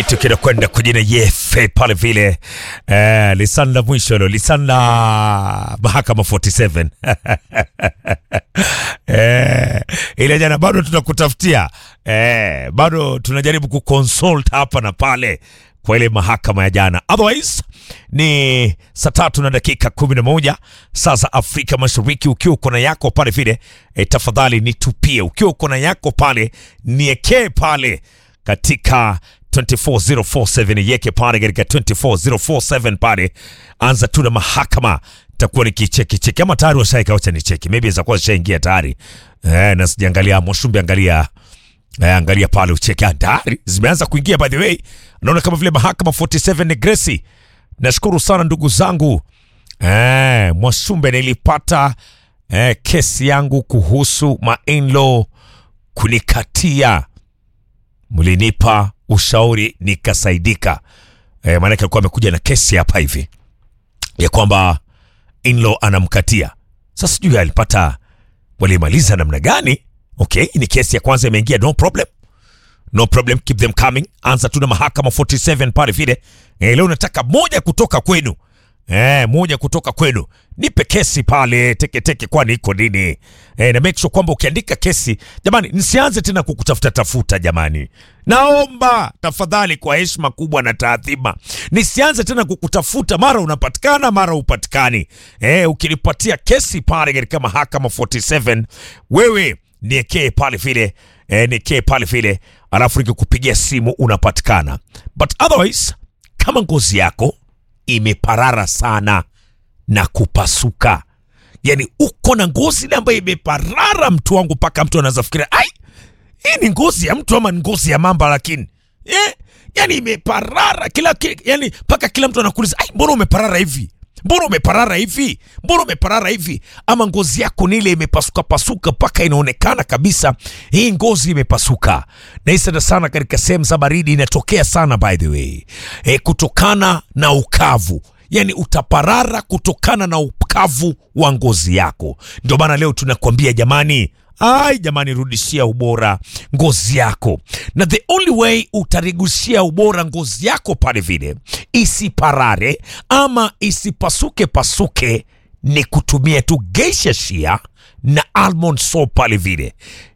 kitu kinakwenda kujina yefe pale vile eh, lisani la mwisho hilo lisani la mahakama 47 eh, ile jana bado tunakutafutia eh, bado tunajaribu kuconsult hapa na pale kwa ile mahakama ya jana otherwise ni saa tatu na dakika kumi na moja saa za afrika mashariki ukiwa uko na yako pale vile e, tafadhali nitupie ukiwa uko na yako pale niekee pale katika 24047 yeke pale katika 24047 pale anza tu na mahakama takuwa nikicheki cheki ama tayari washaika wacha nicheki maybe zakuwa zishaingia tayari eh, na sijaangalia moshumbi angalia Eh, angalia pale ucheke tayari zimeanza kuingia by the way naona kama vile mahakama 47 ni gresi nashukuru sana ndugu zangu eh, mwashumbe nilipata eh, kesi yangu kuhusu mainlo kunikatia mlinipa ushauri nikasaidika eh, maanake alikuwa amekuja na kesi hapa hivi ya kwamba inlo anamkatia sasa sijui alipata walimaliza namna gani okay ni kesi ya kwanza imeingia no problem no problem keep them coming anza tu na mahakama 47 pale vile eh, leo nataka moja kutoka kwenu Eh, moja kutoka kwenu nipe kesi pale teketeke kwani iko nini eh, na make sure kwamba ukiandika kesi jamani nisianze tena kukutafuta tafuta jamani naomba tafadhali kwa heshima kubwa na taadhima nisianze tena kukutafuta mara unapatikana mara upatikani eh, ukinipatia kesi pale katika mahakama 47 wewe niekee pale vile eh, niekee pale vile alafu nikikupigia simu unapatikana but otherwise kama ngozi yako imeparara sana na kupasuka yani uko na ngozi ile ambayo imeparara mtu wangu mpaka mtu anaweza fikiria ai hii ni ngozi ya mtu ama ni ngozi ya mamba lakini eh? yani imeparara kila, kila yani mpaka kila mtu anakuuliza ai mbona umeparara hivi mbona umeparara hivi mbona umeparara hivi ama ngozi yako ni ile imepasuka pasuka mpaka inaonekana kabisa hii ngozi imepasuka na hii sana sana katika sehemu za baridi inatokea sana by the way e, kutokana na ukavu yani utaparara kutokana na ukavu wa ngozi yako ndio maana leo tunakwambia jamani ai jamani rudishia ubora ngozi yako na the only way utarigushia ubora ngozi yako pale vile isiparare ama isipasuke pasuke ni kutumia tu geisha shia na almond soap pale vile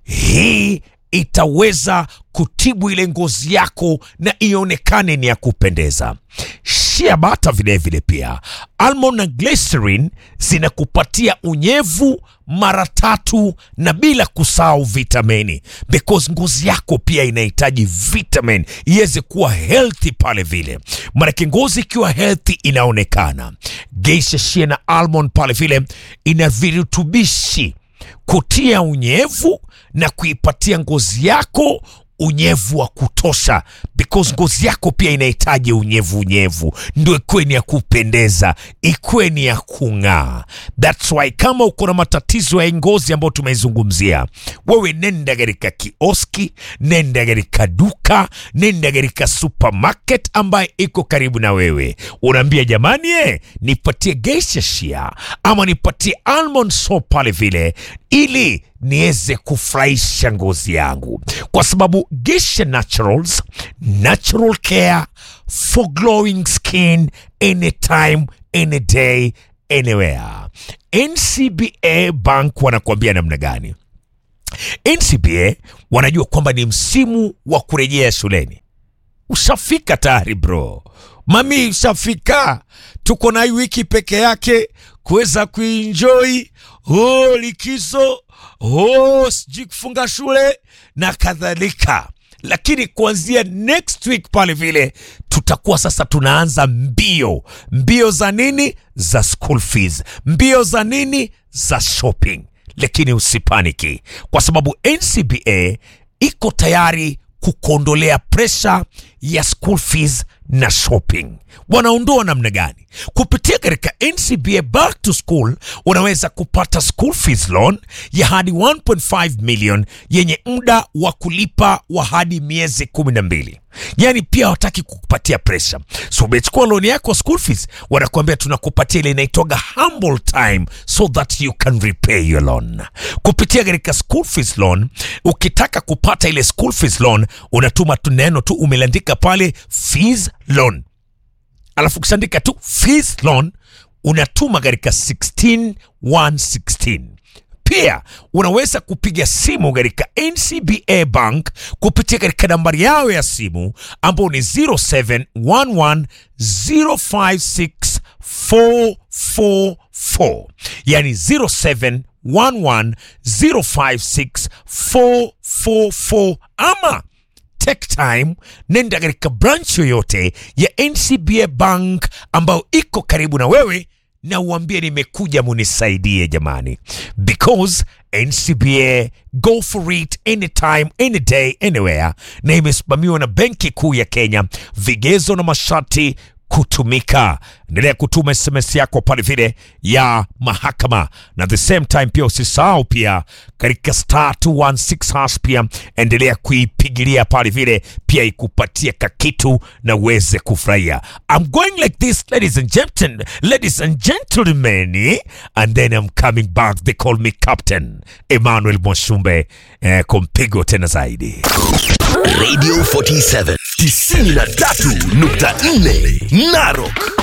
hii itaweza kutibu ile ngozi yako na ionekane ni ya kupendeza shea bata vilevile pia almond na glycerin zinakupatia unyevu mara tatu na bila kusahau vitamini because ngozi yako pia inahitaji vitamin iweze kuwa healthy pale vile manake ngozi ikiwa healthy inaonekana geisha shea na almond pale vile ina virutubishi kutia unyevu na kuipatia ngozi yako unyevu wa kutosha because ngozi yako pia inahitaji unyevu unyevu ndio ikuwe ni ya kupendeza ikuwe ni ya kung'aa thats why kama uko na matatizo ya ngozi ambayo tumeizungumzia wewe nenda katika kioski nenda katika duka nenda katika supermarket ambaye iko karibu na wewe unaambia jamani e, nipatie geisha shia ama nipatie almond soap pale vile ili niweze kufurahisha ngozi yangu kwa sababu Gesha Naturals natural care for glowing skin anytime any day anywhere NCBA Bank wanakuambia namna gani NCBA wanajua kwamba ni msimu wa kurejea shuleni ushafika tayari bro mami ushafika tuko na hii wiki peke yake kuweza kuenjoy oh, likizo oh, sijui kufunga shule na kadhalika lakini kuanzia next week pale vile tutakuwa sasa tunaanza mbio mbio za nini za school fees mbio za nini za shopping lakini usipaniki kwa sababu ncba iko tayari kukuondolea presha ya school fees na shopping. Wanaondoa namna gani? Kupitia katika NCBA Back to School unaweza kupata school fees loan ya hadi 1.5 million yenye muda wa kulipa wa hadi miezi kumi na mbili. Yaani pia hawataki kukupatia pressure. So umechukua loan yako school fees, wanakuambia tunakupatia ile inaitwaga humble time so that you can repay your loan. Kupitia katika school fees loan, ukitaka kupata ile school fees loan, unatuma tu neno tu umeliandika pale fees loan alafu ukishaandika tu fees loan unatuma katika 16116 pia unaweza kupiga simu katika ncba bank kupitia katika nambari yao ya simu ambao ni 0711056444 yani 0711056444 ama take time nenda katika branch yoyote ya ncba bank ambayo iko karibu na wewe na uambie nimekuja munisaidie jamani because ncba go for it anytime any day anywhere na imesimamiwa na benki kuu ya kenya vigezo na masharti kutumika endelea kutuma sms yako pale vile ya mahakama na the same time pia usisahau pia katika star 216 hash pia endelea kuipigilia pale vile pia ikupatia kakitu na uweze kufurahia i'm going like this ladies and gentlemen ladies and gentlemen and then i'm coming back they call me captain emmanuel moshumbe eh, kumpigo tena zaidi Radio 47 93.4 Narok